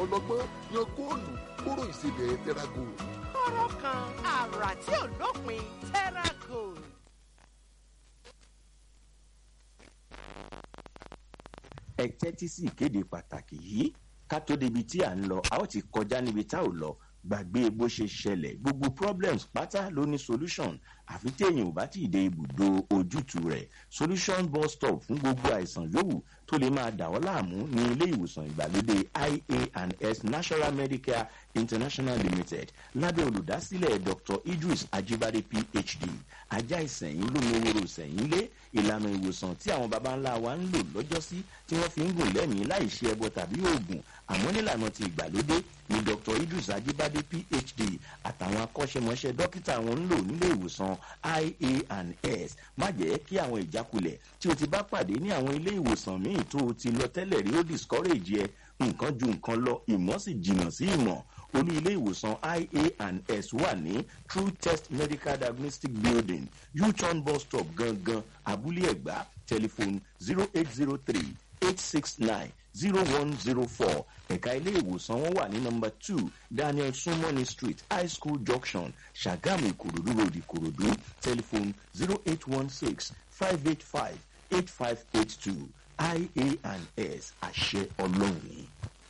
ọlọ́gbọ́n yan góòlù kóró ìsebẹ̀ tẹ́rágò. kọ́rọ́ kan àrà tí ò lópin terragold. ẹ tẹ́tí sí ìkéde pàtàkì yìí ká tó débi tí à ń lọ a ó ti kọjá níbi tá ò lọ gbàgbé bó ṣe ṣẹlẹ̀ gbogbo problems pátá ló ní solution àfi téèyàn ò bá tí ì dé ibùdó ojútùú rẹ̀ solution bus stop fún gbogbo àìsàn yòówù tó lè máa dà ọ́ láàmú ní ilé ìwòsàn ìgbàlódé ia&s national medicare international limited lábẹ́ olùdásílẹ̀ dr idris ajibade phd ajá ìsẹ̀yìn lómeworo ìsẹ̀yìn lé ìlànà ìwòsàn tí àwọn baba ńlá wa ń lò lọ́jọ́sí tí wọ́n fi ń gùn lẹ́mìí láì ṣe ẹbọ tàbí oògùn àmọ́ nílànà ti ìgbàlódé ni dr idris ajibade phd àtàwọn akọ́ṣẹ́mọṣẹ́ dókítà wọn ń lò nílé ìwòsàn ia&s má jẹ́ kí àwọn ìjákulẹ̀ tí o ti bá pàdé ní àwọn ilé ìwòsàn míì tó o ti lọ tẹ́lẹ̀ rí ó discourage ẹ nǹkan ju nǹkan lọ ìmọ̀ sì jìnnà sí ìmọ̀ olú ilé ìwòsàn ia&s wà ní true test medical diagnostic building u-turn bus stop gangan abúlé ẹ̀gbá telephone zero eight zero three eight six nine zero one zero four ẹ̀ka ilé ìwòsàn wọn wà ní nọmba two daniel sumoni street high school junction ṣàgámù ìkòròdú road ìkòròdú telephone zero eight one six five eight five eight five eight two ia&s àṣẹ ọlọ́run.